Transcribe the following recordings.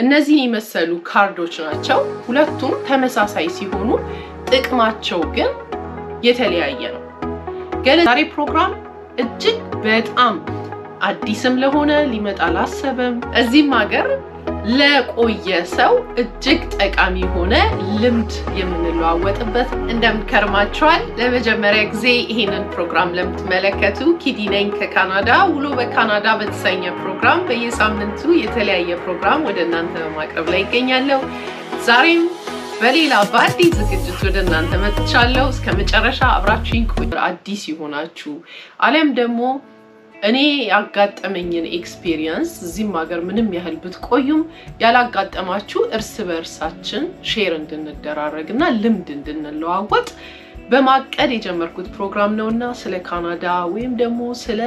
እነዚህን የመሰሉ ካርዶች ናቸው። ሁለቱም ተመሳሳይ ሲሆኑ ጥቅማቸው ግን የተለያየ ነው። ገለ ዛሬ ፕሮግራም እጅግ በጣም አዲስም ለሆነ ሊመጣ ላሰበም እዚህም ሀገር ለቆየ ሰው እጅግ ጠቃሚ የሆነ ልምድ የምንለዋወጥበት እንደምንከርማቸዋል። ለመጀመሪያ ጊዜ ይሄንን ፕሮግራም ለምትመለከቱ ኪዲ ነኝ ከካናዳ። ውሎ በካናዳ በተሰኘ ፕሮግራም በየሳምንቱ የተለያየ ፕሮግራም ወደ እናንተ በማቅረብ ላይ ይገኛለሁ። ዛሬም በሌላ በአዲስ ዝግጅት ወደ እናንተ መጥቻለሁ። እስከ መጨረሻ አብራችሁኝ ቆዩ። አዲስ የሆናችሁ አሊያም ደግሞ እኔ ያጋጠመኝን ኤክስፔሪየንስ እዚህም ሀገር ምንም ያህል ብትቆዩም ያላጋጠማችሁ እርስ በእርሳችን ሼር እንድንደራረግ እና ልምድ እንድንለዋወጥ በማቀድ የጀመርኩት ፕሮግራም ነው እና ስለ ካናዳ ወይም ደግሞ ስለ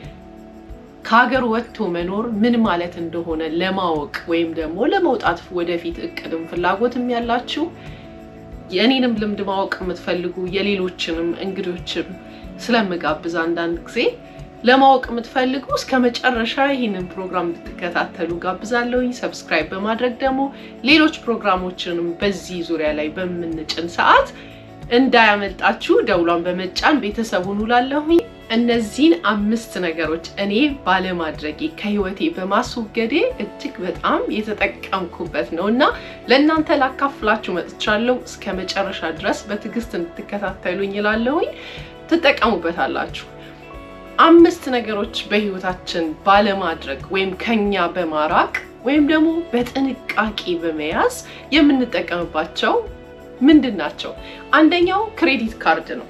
ከሀገር ወጥቶ መኖር ምን ማለት እንደሆነ ለማወቅ ወይም ደግሞ ለመውጣት ወደፊት እቅድም ፍላጎትም ያላችሁ የእኔንም ልምድ ማወቅ የምትፈልጉ የሌሎችንም እንግዶችም ስለምጋብዝ አንዳንድ ጊዜ ለማወቅ የምትፈልጉ እስከ መጨረሻ ይህንን ፕሮግራም እንድትከታተሉ ጋብዛለሁኝ። ሰብስክራይብ በማድረግ ደግሞ ሌሎች ፕሮግራሞችንም በዚህ ዙሪያ ላይ በምንጭን ሰዓት እንዳያመልጣችሁ ደውሏን በመጫን ቤተሰቡን ውላለሁኝ። እነዚህን አምስት ነገሮች እኔ ባለማድረጌ ከህይወቴ በማስወገዴ እጅግ በጣም የተጠቀምኩበት ነው እና ለእናንተ ላካፍላችሁ መጥቻለሁ። እስከ መጨረሻ ድረስ በትዕግስት እንድትከታተሉኝ ይላለሁኝ። ትጠቀሙበታላችሁ። አምስት ነገሮች በህይወታችን ባለማድረግ ወይም ከኛ በማራቅ ወይም ደግሞ በጥንቃቄ በመያዝ የምንጠቀምባቸው ምንድን ናቸው? አንደኛው ክሬዲት ካርድ ነው።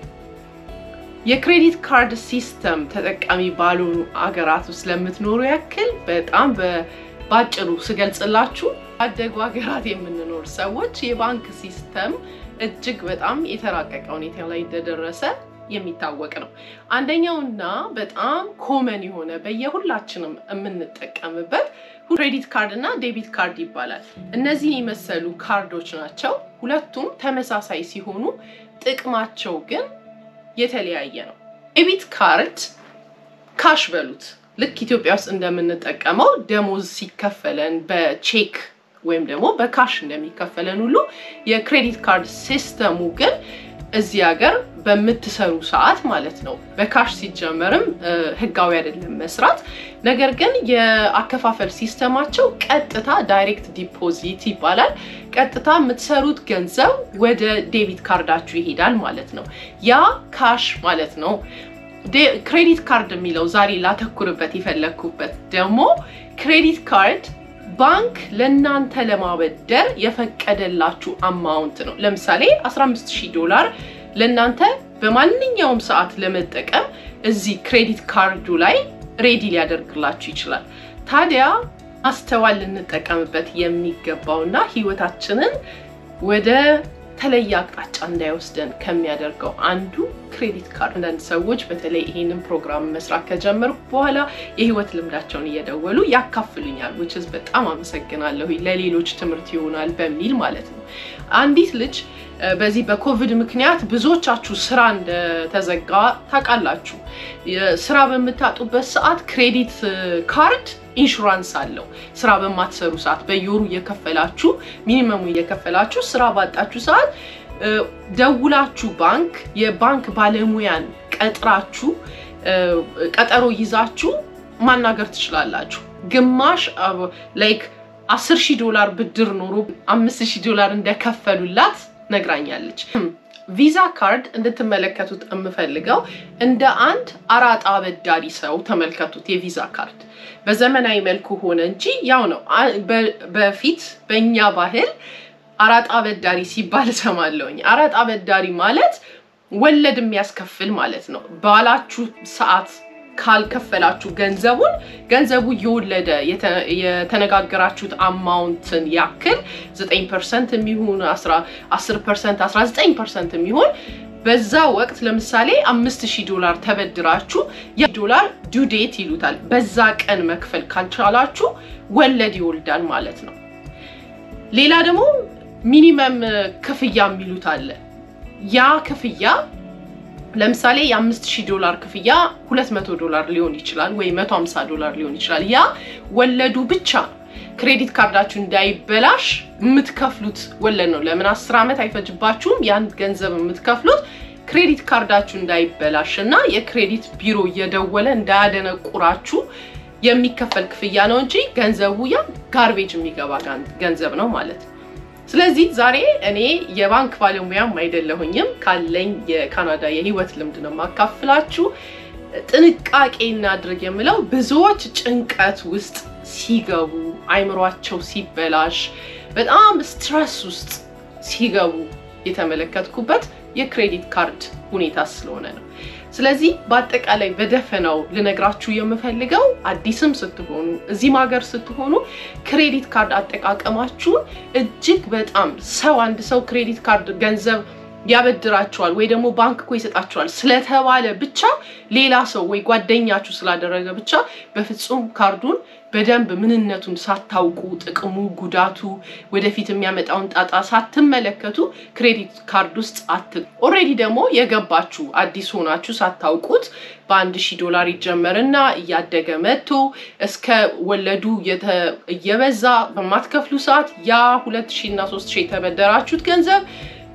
የክሬዲት ካርድ ሲስተም ተጠቃሚ ባልሆኑ አገራት ውስጥ ለምትኖሩ ያክል በጣም በአጭሩ ስገልጽላችሁ ባደጉ ሀገራት የምንኖር ሰዎች የባንክ ሲስተም እጅግ በጣም የተራቀቀ ሁኔታ ላይ እንደደረሰ የሚታወቅ ነው። አንደኛውና በጣም ኮመን የሆነ በየሁላችንም የምንጠቀምበት ክሬዲት ካርድ እና ዴቢት ካርድ ይባላል። እነዚህን የመሰሉ ካርዶች ናቸው። ሁለቱም ተመሳሳይ ሲሆኑ ጥቅማቸው ግን የተለያየ ነው። ዴቢት ካርድ ካሽ በሉት ልክ ኢትዮጵያ ውስጥ እንደምንጠቀመው ደሞዝ ሲከፈለን በቼክ ወይም ደግሞ በካሽ እንደሚከፈለን ሁሉ የክሬዲት ካርድ ሲስተሙ ግን እዚህ ሀገር በምትሰሩ ሰዓት ማለት ነው። በካሽ ሲጀመርም ህጋዊ አይደለም መስራት። ነገር ግን የአከፋፈል ሲስተማቸው ቀጥታ ዳይሬክት ዲፖዚት ይባላል። ቀጥታ የምትሰሩት ገንዘብ ወደ ዴቢት ካርዳችሁ ይሄዳል ማለት ነው። ያ ካሽ ማለት ነው። ክሬዲት ካርድ የሚለው ዛሬ ላተኩርበት የፈለግኩበት ደግሞ ክሬዲት ካርድ ባንክ ለእናንተ ለማበደር የፈቀደላችሁ አማውንት ነው። ለምሳሌ 15000 ዶላር ለእናንተ በማንኛውም ሰዓት ለመጠቀም እዚህ ክሬዲት ካርዱ ላይ ሬዲ ሊያደርግላችሁ ይችላል። ታዲያ ማስተዋል ልንጠቀምበት የሚገባውና ህይወታችንን ወደ ተለየ አቅጣጫ እንዳይወስደን ከሚያደርገው አንዱ ክሬዲት ካርድ። አንዳንድ ሰዎች በተለይ ይሄንን ፕሮግራም መስራት ከጀመርኩ በኋላ የህይወት ልምዳቸውን እየደወሉ ያካፍሉኛል። ዊችዝ በጣም አመሰግናለሁ። ለሌሎች ትምህርት ይሆናል በሚል ማለት ነው። አንዲት ልጅ በዚህ በኮቪድ ምክንያት ብዙዎቻችሁ ስራ እንደተዘጋ ታውቃላችሁ። ስራ በምታጡበት ሰዓት ክሬዲት ካርድ ኢንሹራንስ አለው። ስራ በማትሰሩ ሰዓት በየወሩ እየከፈላችሁ ሚኒመሙ እየከፈላችሁ ስራ ባጣችሁ ሰዓት ደውላችሁ ባንክ የባንክ ባለሙያን ቀጥራችሁ ቀጠሮ ይዛችሁ ማናገር ትችላላችሁ። ግማሽ ላይክ አስር ሺህ ዶላር ብድር ኖሮ አምስት ሺህ ዶላር እንደከፈሉላት ነግራኛለች። ቪዛ ካርድ እንድትመለከቱት የምፈልገው እንደ አንድ አራጣ አበዳሪ ሰው ተመልከቱት። የቪዛ ካርድ በዘመናዊ መልኩ ሆነ እንጂ ያው ነው። በፊት በእኛ ባህል አራጣ አበዳሪ ሲባል እሰማለሁኝ። አራጣ አበዳሪ ማለት ወለድ የሚያስከፍል ማለት ነው። ባላችሁ ሰዓት ካልከፈላችሁ ገንዘቡን ገንዘቡ እየወለደ የተነጋገራችሁት አማውንትን ያክል 9 ፐርሰንት የሚሆን 10 ፐርሰንት 19 ፐርሰንት የሚሆን በዛ ወቅት ለምሳሌ አምስት ሺህ ዶላር ተበድራችሁ ያ ዶላር ዱዴት ይሉታል። በዛ ቀን መክፈል ካልቻላችሁ ወለድ ይወልዳል ማለት ነው። ሌላ ደግሞ ሚኒመም ክፍያ የሚሉት አለ። ያ ክፍያ ለምሳሌ የአምስት ሺህ ዶላር ክፍያ ሁለት መቶ ዶላር ሊሆን ይችላል ወይ መቶ ሀምሳ ዶላር ሊሆን ይችላል። ያ ወለዱ ብቻ ነው። ክሬዲት ካርዳችሁ እንዳይበላሽ የምትከፍሉት ወለድ ነው። ለምን አስር ዓመት አይፈጅባችሁም? ያን ገንዘብ የምትከፍሉት ክሬዲት ካርዳችሁ እንዳይበላሽ እና የክሬዲት ቢሮ እየደወለ እንዳያደነቁራችሁ የሚከፈል ክፍያ ነው እንጂ ገንዘቡ ያ ጋርቤጅ የሚገባ ገንዘብ ነው ማለት ነው። ስለዚህ ዛሬ እኔ የባንክ ባለሙያም አይደለሁኝም ካለኝ የካናዳ የህይወት ልምድ ነው የማካፍላችሁ። ጥንቃቄ እናድርግ የምለው ብዙዎች ጭንቀት ውስጥ ሲገቡ፣ አይምሯቸው ሲበላሽ፣ በጣም ስትረስ ውስጥ ሲገቡ የተመለከትኩበት የክሬዲት ካርድ ሁኔታ ስለሆነ ነው። ስለዚህ በአጠቃላይ በደፈናው ልነግራችሁ የምፈልገው አዲስም ስትሆኑ እዚህም ሀገር ስትሆኑ ክሬዲት ካርድ አጠቃቀማችሁን እጅግ በጣም ሰው አንድ ሰው ክሬዲት ካርድ ገንዘብ ያበድራቸዋል ወይ ደግሞ ባንክ እኮ ይሰጣቸዋል ስለተባለ ብቻ ሌላ ሰው ወይ ጓደኛችሁ ስላደረገ ብቻ በፍጹም ካርዱን በደንብ ምንነቱን ሳታውቁ ጥቅሙ፣ ጉዳቱ፣ ወደፊት የሚያመጣውን ጣጣ ሳትመለከቱ ክሬዲት ካርድ ውስጥ አት ኦልሬዲ ደግሞ የገባችሁ አዲስ ሆናችሁ ሳታውቁት በአንድ ሺህ ዶላር ይጀመርና እያደገ መጥቶ እስከ ወለዱ እየበዛ በማትከፍሉ ሰዓት ያ ሁለት ሺህ እና ሶስት ሺህ የተበደራችሁት ገንዘብ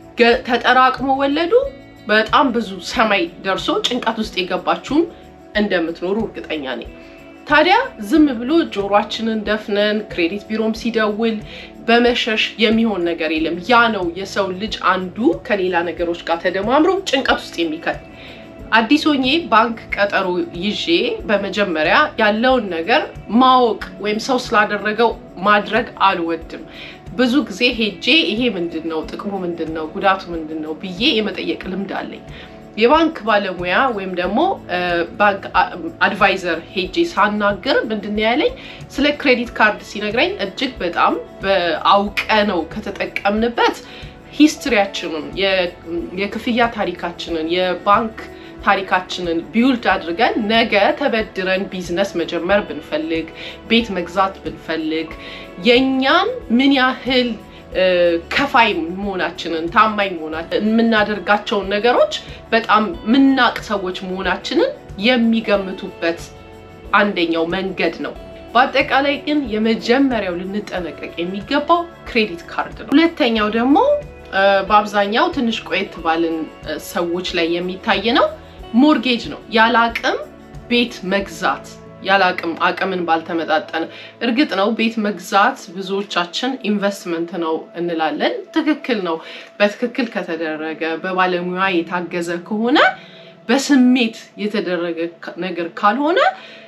ተጠራቅሞ ወለዱ በጣም ብዙ ሰማይ ደርሶ ጭንቀት ውስጥ የገባችሁም እንደምትኖሩ እርግጠኛ ነኝ። ታዲያ ዝም ብሎ ጆሯችንን ደፍነን ክሬዲት ቢሮም ሲደውል በመሸሽ የሚሆን ነገር የለም። ያ ነው የሰው ልጅ አንዱ ከሌላ ነገሮች ጋር ተደማምሮ ጭንቀት ውስጥ የሚከት አዲስ ሆኜ ባንክ ቀጠሮ ይዤ በመጀመሪያ ያለውን ነገር ማወቅ ወይም ሰው ስላደረገው ማድረግ አልወድም። ብዙ ጊዜ ሄጄ ይሄ ምንድን ነው ጥቅሙ ምንድን ነው ጉዳቱ ምንድን ነው ብዬ የመጠየቅ ልምድ አለኝ። የባንክ ባለሙያ ወይም ደግሞ ባንክ አድቫይዘር ሄጄ ሳናገር ምንድን ነው ያለኝ ስለ ክሬዲት ካርድ ሲነግረኝ እጅግ በጣም አውቀ ነው ከተጠቀምንበት ሂስትሪያችንን የክፍያ ታሪካችንን የባንክ ታሪካችንን ቢውልድ አድርገን ነገ ተበድረን ቢዝነስ መጀመር ብንፈልግ ቤት መግዛት ብንፈልግ የእኛን ምን ያህል ከፋይ መሆናችንን ታማኝ መሆናችንን የምናደርጋቸውን ነገሮች በጣም ምናቅ ሰዎች መሆናችንን የሚገምቱበት አንደኛው መንገድ ነው። በአጠቃላይ ግን የመጀመሪያው ልንጠነቀቅ የሚገባው ክሬዲት ካርድ ነው። ሁለተኛው ደግሞ በአብዛኛው ትንሽ ቆየት ባልን ሰዎች ላይ የሚታይ ነው፣ ሞርጌጅ ነው። ያለ አቅም ቤት መግዛት ያለ አቅም አቅምን ባልተመጣጠነ። እርግጥ ነው ቤት መግዛት ብዙዎቻችን ኢንቨስትመንት ነው እንላለን። ትክክል ነው። በትክክል ከተደረገ በባለሙያ የታገዘ ከሆነ በስሜት የተደረገ ነገር ካልሆነ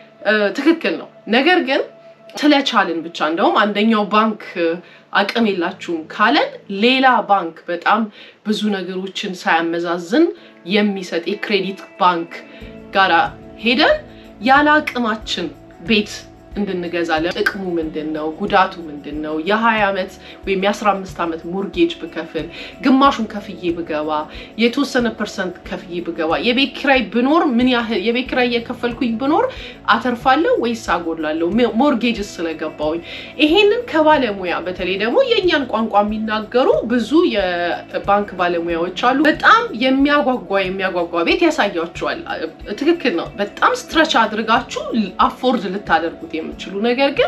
ትክክል ነው። ነገር ግን ስለቻልን ብቻ እንደውም አንደኛው ባንክ አቅም የላችሁም ካለን ሌላ ባንክ በጣም ብዙ ነገሮችን ሳያመዛዝን የሚሰጥ የክሬዲት ባንክ ጋር ሄደን ያለ አቅማችን ቤት እንድንገዛለን። ጥቅሙ ምንድን ነው? ጉዳቱ ምንድን ነው? የ20 ዓመት ወይም የ15 ዓመት ሞርጌጅ ብከፍል ግማሹን ከፍዬ ብገባ የተወሰነ ፐርሰንት ከፍዬ ብገባ የቤት ኪራይ ብኖር ምን ያህል የቤት ኪራይ እየከፈልኩኝ ብኖር አተርፋለሁ ወይስ አጎላለሁ? ሞርጌጅስ ስለገባውኝ ይሄንን ከባለሙያ በተለይ ደግሞ የእኛን ቋንቋ የሚናገሩ ብዙ የባንክ ባለሙያዎች አሉ። በጣም የሚያጓጓ የሚያጓጓ ቤት ያሳያችኋል። ትክክል ነው። በጣም ስትረች አድርጋችሁ አፎርድ ልታደርጉት የምችሉ ነገር ግን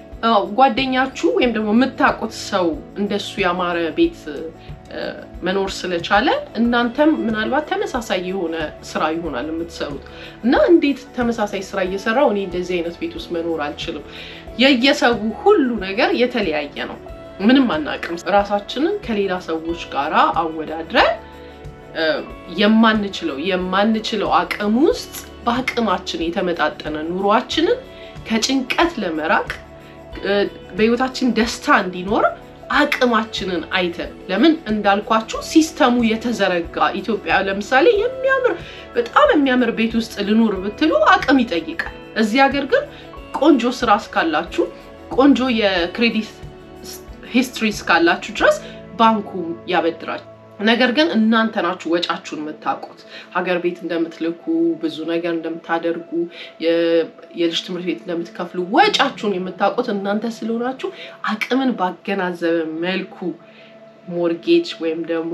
ጓደኛችሁ ወይም ደግሞ የምታውቁት ሰው እንደሱ ያማረ ቤት መኖር ስለቻለ እናንተም ምናልባት ተመሳሳይ የሆነ ስራ ይሆናል የምትሰሩት እና እንዴት ተመሳሳይ ስራ እየሰራው እኔ እንደዚህ አይነት ቤት ውስጥ መኖር አልችልም። የየሰው ሁሉ ነገር የተለያየ ነው። ምንም አናውቅም። ራሳችንን ከሌላ ሰዎች ጋር አወዳድረን የማንችለው የማንችለው አቅም ውስጥ በአቅማችን የተመጣጠነ ኑሯችንን ከጭንቀት ለመራቅ በህይወታችን ደስታ እንዲኖር አቅማችንን አይተን ለምን እንዳልኳችሁ ሲስተሙ የተዘረጋ ኢትዮጵያ ለምሳሌ የሚያምር በጣም የሚያምር ቤት ውስጥ ልኑር ብትሉ አቅም ይጠይቃል። እዚህ ሀገር ግን ቆንጆ ስራ እስካላችሁ ቆንጆ የክሬዲት ሂስትሪ እስካላችሁ ድረስ ባንኩ ያበድራል። ነገር ግን እናንተ ናችሁ ወጫችሁን የምታውቁት። ሀገር ቤት እንደምትልኩ ብዙ ነገር እንደምታደርጉ የልጅ ትምህርት ቤት እንደምትከፍሉ ወጫችሁን የምታውቁት እናንተ ስለሆናችሁ አቅምን ባገናዘበ መልኩ ሞርጌጅ ወይም ደግሞ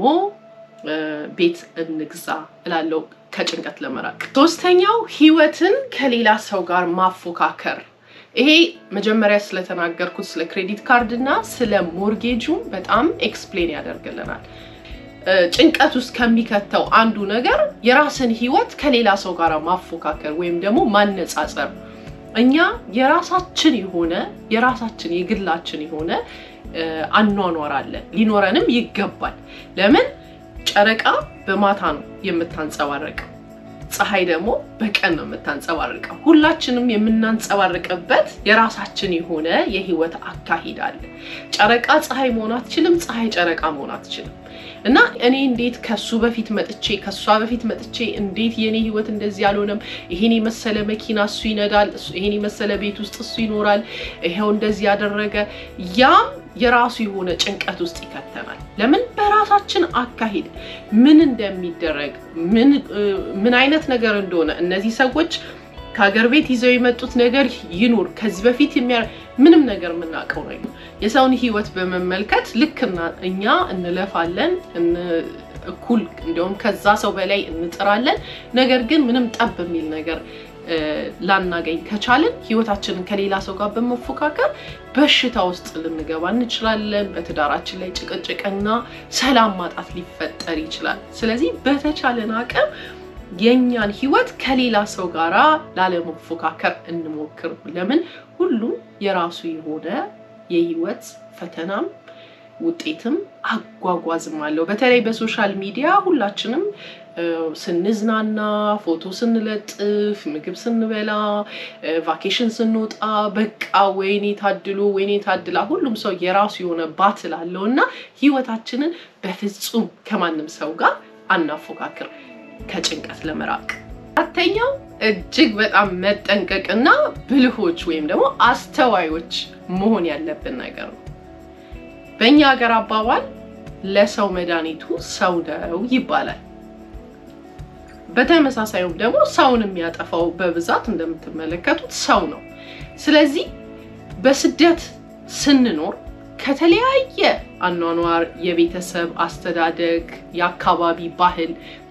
ቤት እንግዛ እላለሁ ከጭንቀት ለመራቅ። ሶስተኛው ህይወትን ከሌላ ሰው ጋር ማፎካከር። ይሄ መጀመሪያ ስለተናገርኩት ስለ ክሬዲት ካርድ እና ስለ ሞርጌጁ በጣም ኤክስፕሌን ያደርግልናል። ጭንቀት ውስጥ ከሚከተው አንዱ ነገር የራስን ህይወት ከሌላ ሰው ጋር ማፎካከር ወይም ደግሞ ማነጻጸር። እኛ የራሳችን የሆነ የራሳችን የግላችን የሆነ አኗኗር አለን፣ ሊኖረንም ይገባል። ለምን ጨረቃ በማታ ነው የምታንጸባረቀው፣ ፀሐይ ደግሞ በቀን ነው የምታንጸባርቀው። ሁላችንም የምናንጸባርቅበት የራሳችን የሆነ የህይወት አካሂድ አለ። ጨረቃ ፀሐይ መሆን አትችልም፣ ፀሐይ ጨረቃ መሆን አትችልም። እና እኔ እንዴት ከሱ በፊት መጥቼ ከሷ በፊት መጥቼ እንዴት የኔ ህይወት እንደዚህ አልሆነም? ይሄን የመሰለ መኪና እሱ ይነዳል፣ ይሄን የመሰለ ቤት ውስጥ እሱ ይኖራል፣ ይሄው እንደዚህ ያደረገ። ያም የራሱ የሆነ ጭንቀት ውስጥ ይከተናል። ለምን በራሳችን አካሂድ ምን እንደሚደረግ ምን አይነት ነገር እንደሆነ እነዚህ ሰዎች ከሀገር ቤት ይዘው የመጡት ነገር ይኑር ከዚህ በፊት የሚያ ምንም ነገር የምናውቀው ነው። የሰውን ህይወት በመመልከት ልክ እኛ እንለፋለን እኩል እንዲሁም ከዛ ሰው በላይ እንጥራለን። ነገር ግን ምንም ጠብ የሚል ነገር ላናገኝ ከቻልን ህይወታችንን ከሌላ ሰው ጋር በመፎካከር በሽታ ውስጥ ልንገባ እንችላለን። በትዳራችን ላይ ጭቅጭቅና ሰላም ማጣት ሊፈጠር ይችላል። ስለዚህ በተቻለን አቅም የእኛን ህይወት ከሌላ ሰው ጋር ላለመፎካከር እንሞክር። ለምን ሁሉም የራሱ የሆነ የህይወት ፈተናም ውጤትም አጓጓዝም አለው። በተለይ በሶሻል ሚዲያ ሁላችንም ስንዝናና፣ ፎቶ ስንለጥፍ፣ ምግብ ስንበላ፣ ቫኬሽን ስንወጣ በቃ ወይኔ ታድሎ ወይኔ ታድላ ሁሉም ሰው የራሱ የሆነ ባትል አለው እና ህይወታችንን በፍጹም ከማንም ሰው ጋር አናፎካክር ከጭንቀት ለመራቅ። አራተኛው እጅግ በጣም መጠንቀቅና ብልሆች ወይም ደግሞ አስተዋዮች መሆን ያለብን ነገር ነው። በእኛ ሀገር አባባል ለሰው መድኃኒቱ ሰው ነው ይባላል። በተመሳሳዩም ደግሞ ሰውን የሚያጠፋው በብዛት እንደምትመለከቱት ሰው ነው። ስለዚህ በስደት ስንኖር ከተለያየ አኗኗር፣ የቤተሰብ አስተዳደግ፣ የአካባቢ ባህል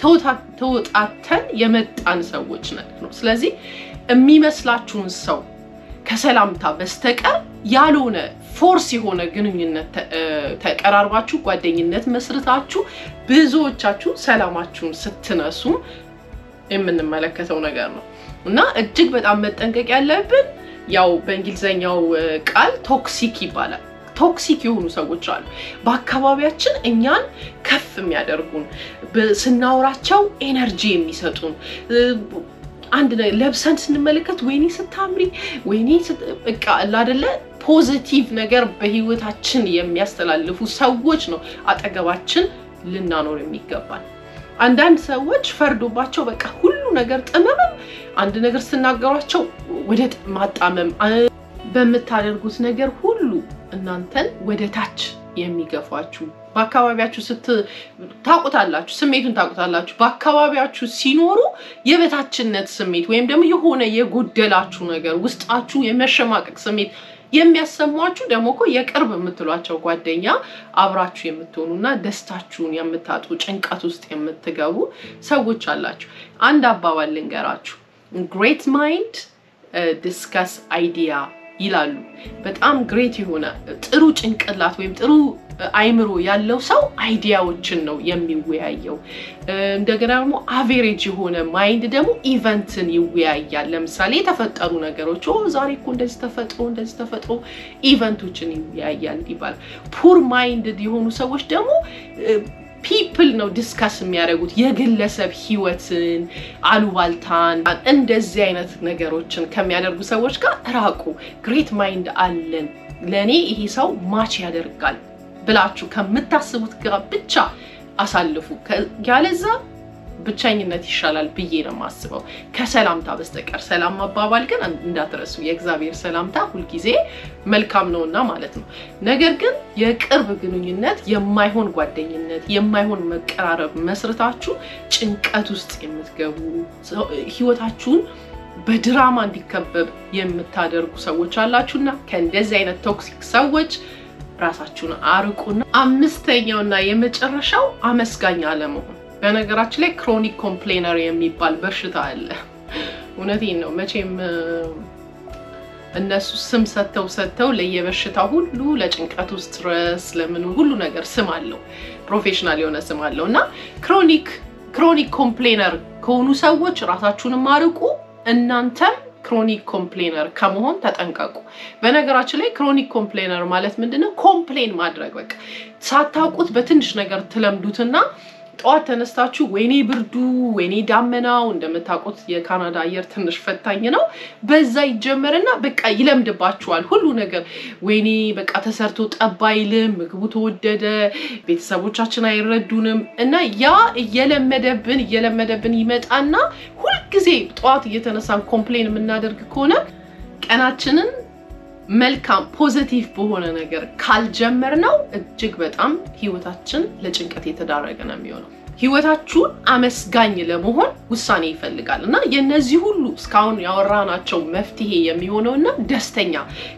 ተወጣተን የመጣን ሰዎች ነን ነው። ስለዚህ የሚመስላችሁን ሰው ከሰላምታ በስተቀር ያልሆነ ፎርስ የሆነ ግንኙነት ተቀራርባችሁ ጓደኝነት መስርታችሁ ብዙዎቻችሁ ሰላማችሁን ስትነሱ የምንመለከተው ነገር ነው እና እጅግ በጣም መጠንቀቅ ያለብን ያው በእንግሊዝኛው ቃል ቶክሲክ ይባላል። ቶክሲክ የሆኑ ሰዎች አሉ። በአካባቢያችን እኛን ከፍ የሚያደርጉን ስናወራቸው ኤነርጂ የሚሰጡን አንድ ለብሰን ስንመለከት ወይኔ ስታምሪ፣ ወይኔ በቃ አይደለ ፖዚቲቭ ነገር በህይወታችን የሚያስተላልፉ ሰዎች ነው አጠገባችን ልናኖር የሚገባል። አንዳንድ ሰዎች ፈርዶባቸው በቃ ሁሉ ነገር ጥመምም፣ አንድ ነገር ስትናገሯቸው ወደ ማጣመም በምታደርጉት ነገር ሁሉ እናንተን ወደ ታች የሚገፏችሁ በአካባቢያችሁ ስት ታውቁታላችሁ፣ ስሜቱን ታውቁታላችሁ። በአካባቢያችሁ ሲኖሩ የበታችነት ስሜት ወይም ደግሞ የሆነ የጎደላችሁ ነገር ውስጣችሁ የመሸማቀቅ ስሜት የሚያሰሟችሁ ደግሞ እኮ የቅርብ የምትሏቸው ጓደኛ አብራችሁ የምትሆኑና ደስታችሁን የምታጡ ጭንቀት ውስጥ የምትገቡ ሰዎች አላችሁ። አንድ አባባል ልንገራችሁ፣ ግሬት ማይንድ ዲስከስ አይዲያ ይላሉ። በጣም ግሬት የሆነ ጥሩ ጭንቅላት ወይም ጥሩ አይምሮ ያለው ሰው አይዲያዎችን ነው የሚወያየው። እንደገና ደግሞ አቬሬጅ የሆነ ማይንድ ደግሞ ኢቨንትን ይወያያል። ለምሳሌ የተፈጠሩ ነገሮች ዛሬ እኮ እንደዚህ ተፈጥሮ እንደዚህ ተፈጥሮ ኢቨንቶችን ይወያያል ይባላል። ፑር ማይንድ የሆኑ ሰዎች ደግሞ ፒፕል ነው ዲስካስ የሚያደርጉት የግለሰብ ህይወትን፣ አሉባልታን፣ እንደዚህ አይነት ነገሮችን ከሚያደርጉ ሰዎች ጋር ራቁ። ግሬት ማይንድ አለን ለእኔ ይሄ ሰው ማች ያደርጋል ብላችሁ ከምታስቡት ጋር ብቻ አሳልፉ። ያለዛ ብቸኝነት ይሻላል ብዬ ነው የማስበው ከሰላምታ በስተቀር። ሰላም ማባባል ግን እንዳትረሱ፣ የእግዚአብሔር ሰላምታ ሁልጊዜ መልካም ነውና ማለት ነው። ነገር ግን የቅርብ ግንኙነት፣ የማይሆን ጓደኝነት፣ የማይሆን መቀራረብ መስርታችሁ ጭንቀት ውስጥ የምትገቡ ህይወታችሁን በድራማ እንዲከበብ የምታደርጉ ሰዎች አላችሁና ከእንደዚህ አይነት ቶክሲክ ሰዎች ራሳችሁን አርቁና አምስተኛውና የመጨረሻው አመስጋኝ አለመሆን። በነገራችን ላይ ክሮኒክ ኮምፕሌነር የሚባል በሽታ አለ። እውነቴን ነው። መቼም እነሱ ስም ሰጥተው ሰጥተው ለየበሽታ ሁሉ ለጭንቀቱ ስትረስ ለምኑ ሁሉ ነገር ስም አለው፣ ፕሮፌሽናል የሆነ ስም አለው እና ክሮኒክ ክሮኒክ ኮምፕሌነር ከሆኑ ሰዎች ራሳችሁንም አርቁ። እናንተም ክሮኒክ ኮምፕሌነር ከመሆን ተጠንቀቁ። በነገራችን ላይ ክሮኒክ ኮምፕሌነር ማለት ምንድነው? ኮምፕሌን ማድረግ በቃ ሳታውቁት በትንሽ ነገር ትለምዱትና ጠዋት ተነስታችሁ ወይኔ ብርዱ፣ ወይኔ ዳመናው። እንደምታውቁት የካናዳ አየር ትንሽ ፈታኝ ነው። በዛ ይጀመርና በቃ ይለምድባችኋል ሁሉ ነገር። ወይኔ በቃ ተሰርቶ ጠብ አይልም፣ ምግቡ ተወደደ፣ ቤተሰቦቻችን አይረዱንም እና ያ እየለመደብን እየለመደብን ይመጣና ሁልጊዜ ጠዋት እየተነሳን ኮምፕሌን የምናደርግ ከሆነ ቀናችንን መልካም ፖዘቲቭ በሆነ ነገር ካልጀመር ነው እጅግ በጣም ህይወታችን ለጭንቀት የተዳረገ ነው የሚሆነው። ህይወታችሁን አመስጋኝ ለመሆን ውሳኔ ይፈልጋል እና የነዚህ ሁሉ እስካሁን ያወራናቸው መፍትሄ የሚሆነው እና ደስተኛ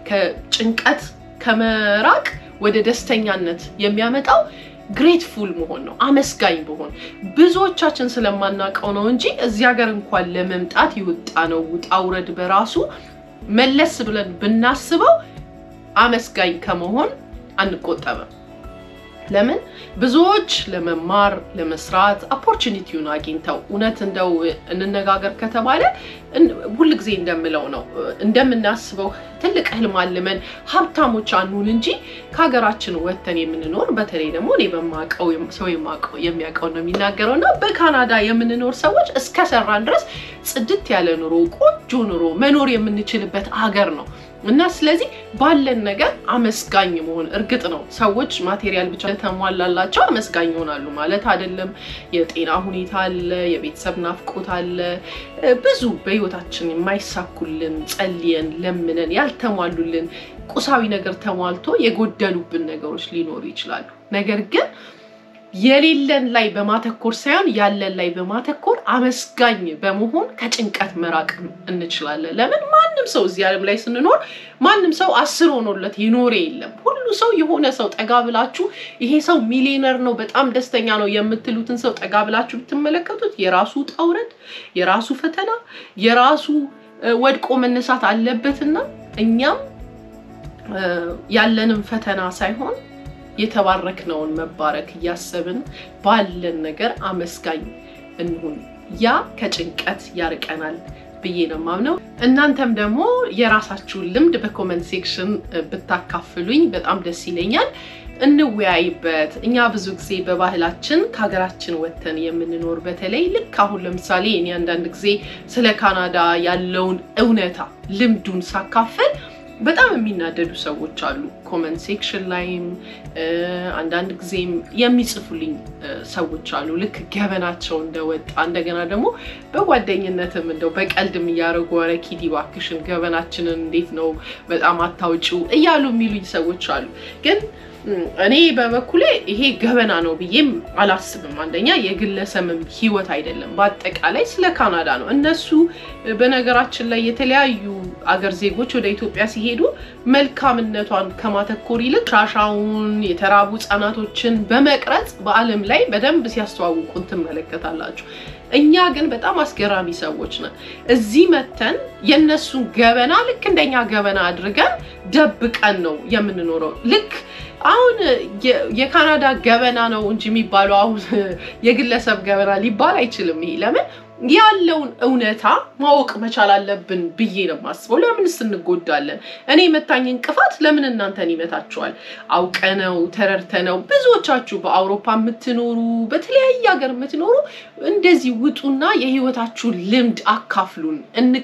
ከጭንቀት ከመራቅ ወደ ደስተኛነት የሚያመጣው ግሬትፉል መሆን ነው። አመስጋኝ መሆን ብዙዎቻችን ስለማናውቀው ነው እንጂ እዚህ ሀገር እንኳን ለመምጣት የወጣ ነው ውጣ ውረድ በራሱ መለስ ብለን ብናስበው አመስጋኝ ከመሆን አንቆጠብም። ለምን ብዙዎች ለመማር ለመስራት ኦፖርቹኒቲውን አግኝተው እውነት እንደው እንነጋገር ከተባለ ሁልጊዜ እንደምለው ነው እንደምናስበው ትልቅ ህልም አልመን ሀብታሞች አንሁን እንጂ ከሀገራችን ወጥተን የምንኖር በተለይ ደግሞ እኔ በማውቀው ሰው የሚያውቀው ነው የሚናገረው እና በካናዳ የምንኖር ሰዎች እስከሰራን ድረስ ጽድት ያለ ኑሮ ቆንጆ ኑሮ መኖር የምንችልበት ሀገር ነው እና ስለዚህ ባለን ነገር አመስጋኝ መሆን እርግጥ ነው ሰዎች ማቴሪያል ብቻ ተሟላላቸው አመስጋኝ ይሆናሉ ማለት አይደለም። የጤና ሁኔታ አለ፣ የቤተሰብ ናፍቆት አለ፣ ብዙ በህይወታችን የማይሳኩልን ጸልየን ለምነን ያልተሟሉልን ቁሳዊ ነገር ተሟልቶ የጎደሉብን ነገሮች ሊኖሩ ይችላሉ። ነገር ግን የሌለን ላይ በማተኮር ሳይሆን ያለን ላይ በማተኮር አመስጋኝ በመሆን ከጭንቀት መራቅ እንችላለን። ለምን ማንም ሰው እዚህ ዓለም ላይ ስንኖር ማንም ሰው አስር ሆኖለት ይኖረ የለም። ሁሉ ሰው የሆነ ሰው ጠጋ ብላችሁ ይሄ ሰው ሚሊዮነር ነው፣ በጣም ደስተኛ ነው የምትሉትን ሰው ጠጋ ብላችሁ ብትመለከቱት የራሱ ውጣ ውረድ፣ የራሱ ፈተና፣ የራሱ ወድቆ መነሳት አለበትና እኛም ያለንን ፈተና ሳይሆን የተባረክነውን መባረክ እያሰብን ባለን ነገር አመስጋኝ እንሁን። ያ ከጭንቀት ያርቀናል ብዬ ነው የማምነው። እናንተም ደግሞ የራሳችሁን ልምድ በኮመንት ሴክሽን ብታካፍሉኝ በጣም ደስ ይለኛል። እንወያይበት። እኛ ብዙ ጊዜ በባህላችን ከሀገራችን ወጥተን የምንኖር በተለይ ልክ አሁን ለምሳሌ እኔ አንዳንድ ጊዜ ስለ ካናዳ ያለውን እውነታ ልምዱን ሳካፍል በጣም የሚናደዱ ሰዎች አሉ። ኮመንት ሴክሽን ላይም አንዳንድ ጊዜም የሚጽፉልኝ ሰዎች አሉ። ልክ ገበናቸው እንደወጣ እንደገና ደግሞ በጓደኝነትም እንደው በቀልድም እያደረጉ ኧረ ኪዲ እባክሽን ገበናችንን እንዴት ነው በጣም አታውጪው እያሉ የሚሉኝ ሰዎች አሉ ግን እኔ በበኩሌ ይሄ ገበና ነው ብዬም አላስብም። አንደኛ የግለሰብም ሕይወት አይደለም፣ በአጠቃላይ ስለ ካናዳ ነው። እነሱ በነገራችን ላይ የተለያዩ አገር ዜጎች ወደ ኢትዮጵያ ሲሄዱ መልካምነቷን ከማተኮር ይልቅ ሻሻውን የተራቡ ሕጻናቶችን በመቅረጽ በዓለም ላይ በደንብ ሲያስተዋውቁን ትመለከታላችሁ። እኛ ግን በጣም አስገራሚ ሰዎች ነን። እዚህ መተን የእነሱን ገበና ልክ እንደኛ ገበና አድርገን ደብቀን ነው የምንኖረው። ልክ አሁን የካናዳ ገበና ነው እንጂ የሚባለው አሁን የግለሰብ ገበና ሊባል አይችልም። ይሄ ለምን ያለውን እውነታ ማወቅ መቻል አለብን ብዬ ነው የማስበው። ለምንስ እንጎዳለን? እኔ የመታኝ እንቅፋት ለምን እናንተን ይመታችኋል? አውቀነው ተረድተነው። ብዙዎቻችሁ በአውሮፓ የምትኖሩ በተለያየ ሀገር የምትኖሩ እንደዚህ ውጡና የህይወታችሁን ልምድ አካፍሉን፣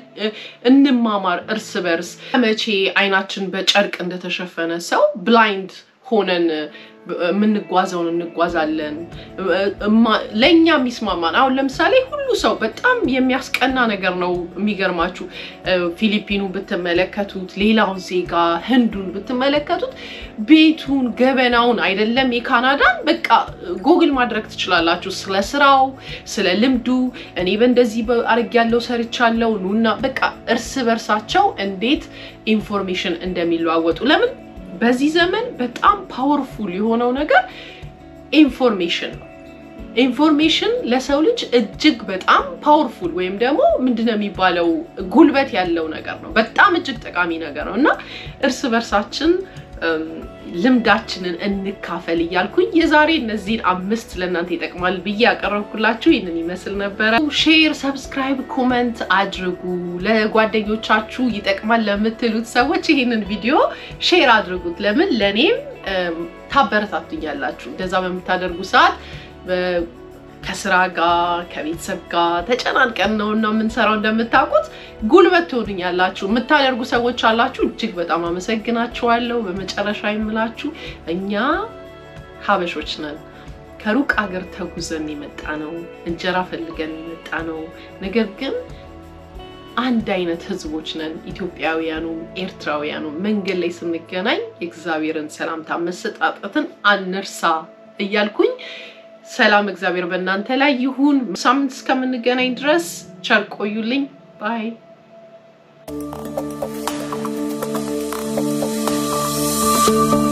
እንማማር እርስ በርስ። መቼ አይናችን በጨርቅ እንደተሸፈነ ሰው ብላይንድ ሆነን የምንጓዘውን እንጓዛለን። ለእኛ የሚስማማን አሁን ለምሳሌ ሁሉ ሰው በጣም የሚያስቀና ነገር ነው። የሚገርማችሁ ፊሊፒኑ ብትመለከቱት፣ ሌላውን ዜጋ ህንዱን ብትመለከቱት ቤቱን ገበናውን አይደለም የካናዳን በቃ ጎግል ማድረግ ትችላላችሁ። ስለ ስራው፣ ስለ ልምዱ እኔ በእንደዚህ አድርጌያለሁ ሰርቻለሁ ኑና በቃ እርስ በርሳቸው እንዴት ኢንፎርሜሽን እንደሚለዋወጡ ለምን በዚህ ዘመን በጣም ፓወርፉል የሆነው ነገር ኢንፎርሜሽን ነው። ኢንፎርሜሽን ለሰው ልጅ እጅግ በጣም ፓወርፉል ወይም ደግሞ ምንድነው የሚባለው ጉልበት ያለው ነገር ነው። በጣም እጅግ ጠቃሚ ነገር ነው እና እርስ በርሳችን ልምዳችንን እንካፈል እያልኩኝ የዛሬ እነዚህን አምስት ለእናንተ ይጠቅማል ብዬ ያቀረብኩላችሁ ይህንን ይመስል ነበረ። ሼር፣ ሰብስክራይብ፣ ኮመንት አድርጉ። ለጓደኞቻችሁ ይጠቅማል ለምትሉት ሰዎች ይህንን ቪዲዮ ሼር አድርጉት። ለምን ለእኔም ታበረታቱኛላችሁ። እንደዛ በምታደርጉ ሰዓት ከስራ ጋር ከቤተሰብ ጋር ተጨናንቀን ነው እና የምንሰራው። እንደምታውቁት ጉልበት ትሆኑኛላችሁ የምታደርጉ ሰዎች አላችሁ። እጅግ በጣም አመሰግናችኋለሁ። በመጨረሻ የምላችሁ እኛ ሀበሾች ነን። ከሩቅ አገር ተጉዘን የመጣ ነው፣ እንጀራ ፈልገን የመጣ ነው። ነገር ግን አንድ አይነት ህዝቦች ነን። ኢትዮጵያውያኑ፣ ኤርትራውያኑ መንገድ ላይ ስንገናኝ የእግዚአብሔርን ሰላምታ መሰጣጠትን አንርሳ እያልኩኝ ሰላም እግዚአብሔር በእናንተ ላይ ይሁን። ሳምንት እስከምንገናኝ ድረስ ቸር ቆዩልኝ። ባይ Thank you.